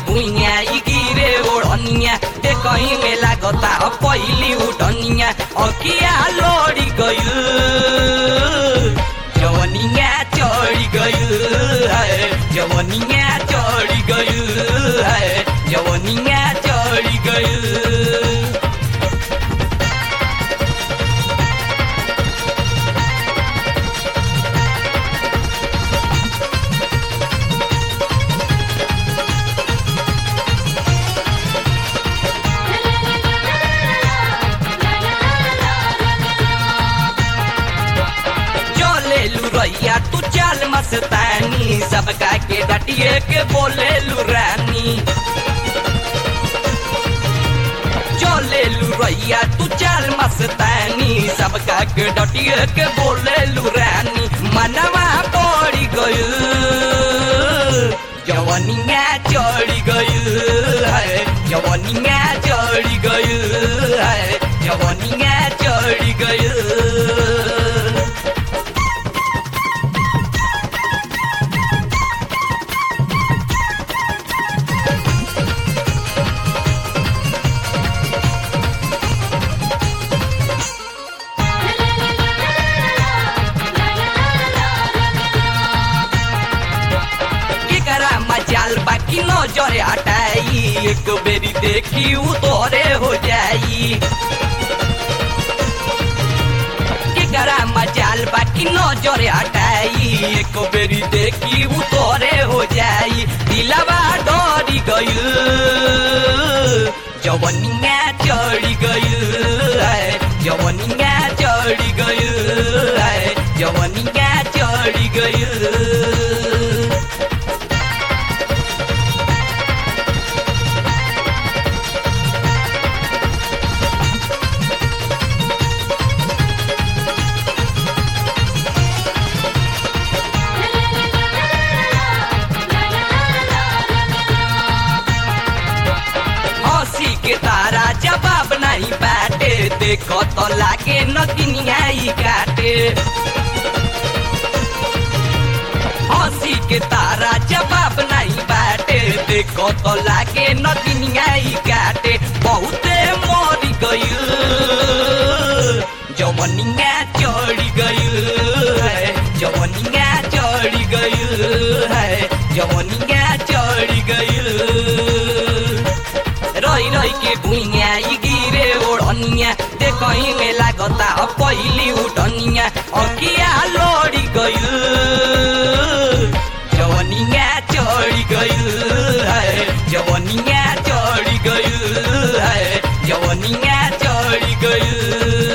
भुइया ई गिरे ओढ़निया ते कहीं में लागता पहिली उठनिया अकिया लोड़ी गइल जवनिया चढ़ी गइल है जवनिया चढ़ी गइल है जवनिया चढ़ी गइल चले लुरैया तू चाल मस्तानी सबका के डटिए के बोले लुरानी चले लुरैया तू चाल मस्तानी सबका के डटिए के बोले लुरानी मनवा पड़ी गइल जवनिया चढ़ी गइल है जवनिया चढ़ी गइल है जवनिया चढ़ी गइल केकरा मचाल बाकी नजर हटाई एक बेरी देखी उ तोरे हो जाई केकरा मचाल बाकी नजर हटाई एक बेरी देखी उ तोरे हो जाई दिलवा डरी गइल जवनिया चढ़ी गइल है जवनिया चढ़ी गइल है जवनिया चढ़ी गइल हंसी के तारा जवाब नहीं बाटे देखो तो लागे नगिनिया ही काटे हंसी के तारा जवाब नहीं बाटे देखो तो लागे नगिनिया ही काटे बहुते मरी गइल जवनिया चढ़ी गइल है जवनिया चढ़ी गइल है जवनिया चढ़ी गइल रही रही के भुइया ई गिरे ओढ़निया ते कहीं में लागता पहिली उठनिया अकिया लोड़ी गइल जवनिया चढ़ी गइल है जवनिया चढ़ी गइल है जवनिया चढ़ी गइल